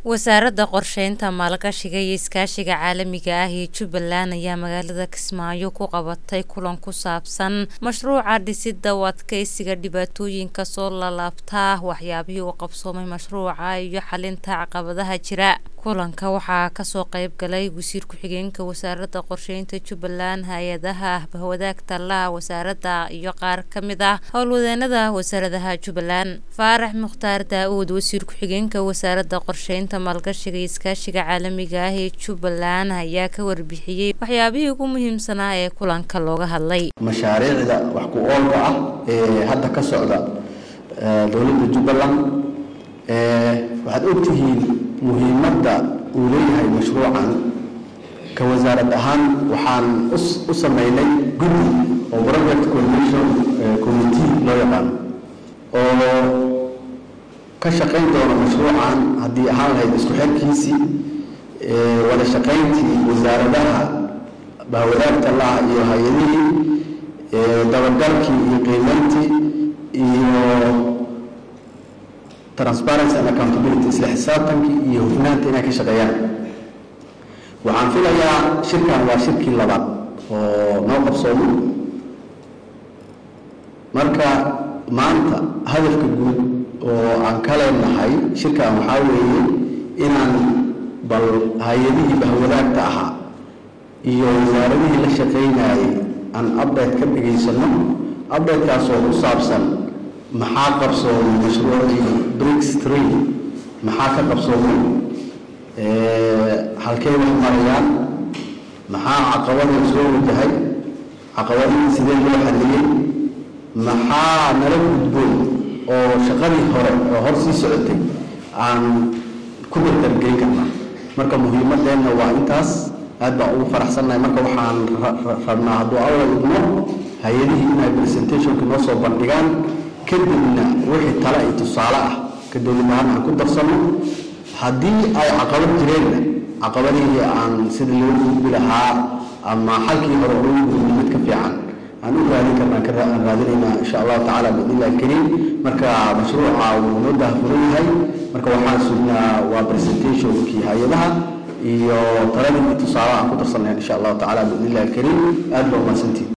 wasaaradda qorsheynta maalgashiga iyo iskaashiga caalamiga ah ee jubbaland ayaa magaalada kismaayo ku qabatay kulan ku saabsan mashruuca dhisidda u adkeysiga dhibaatooyinka soo lalaabta waxyaabihii uu qabsoomay mashruuca iyo xalinta caqabadaha jira kulanka waxaa kasoo qeyb galay wasiir ku-xigeenka wasaaradda qorsheynta jubbaland hay-adaha bahwadaagta laha wasaaradda iyo qaar ka mid ah howlwadeenada wasaaradaha jubbaland faarax mukhtaar daa-uud wasiir ku-xigeenka wasaaradda qorsheynta maalgashiga iyo iskaashiga caalamiga ah ee jubbaland ayaa ka warbixiyey waxyaabihii ugu muhiimsanaa ee kulanka looga hadlay mashaariicda wax ku oolka ah ee hadda ka socda dowladda jubbaland waxaad ogtihiin muhiimadda uu leeyahay mashruucan ka wasaarad ahaan waxaan u sameynay guddi oo project coordination committee loo yaqaano oo ka shaqayn doona mashruucan haddii ahaan lahayd isku xirkiisii wada shaqayntii wasaaradaha bahwadaagta laha iyo hay-adihii dabagalkii iyo qiimeyntii iyo transparency and accountability isla xisaabtankii iyo hufnaanta inay ka shaqeeyaan waxaan filayaa shirkan waa shirkii labaad oo noo qabsoomo marka maanta hadafka guud oo aan ka leenahay shirkan waxaa weeye inaan bal hay-adihii bahwadaagta ahaa iyo wasaaradihii la shaqaynayay aan update ka dhigaysano updatekaasoo ku saabsan maxaa qabsoomay mashruucii bricks tree maxaa ka qabsoomay halkey wax marayaan maxaa caqabada soo wajahay caqabadihii sidee loo xaliyey maxaa nala gudboon oo shaqadii hore oo hor sii socotay aan ku dardargelin karnaa marka muhiimadeenna waa intaas aad baan ugu faraxsannahay marka waxaan rabnaa hadduu alla idmo hay-adihii inay presentationka noo soo bandhigaan kadibna wixii tale iyo tusaale ah ka dowlad ahaan aan ku darsanno haddii ay caqabad jireenna caqabadihii aan sida loo gudbi lahaa ama xalkii hore loo gudbi mid ka fiican aan u raadin karnaa aan raadinaynaa insha allahu tacaala biidnillahi alkariim marka mashruuca wuu noo dahafuran yahay marka waxaan sugnaa waa presentationkii hay-adaha iyo taladii tusaale aan ku darsanay insha allahu tacaala biidnillahi alkariim aad baa umahadsantiin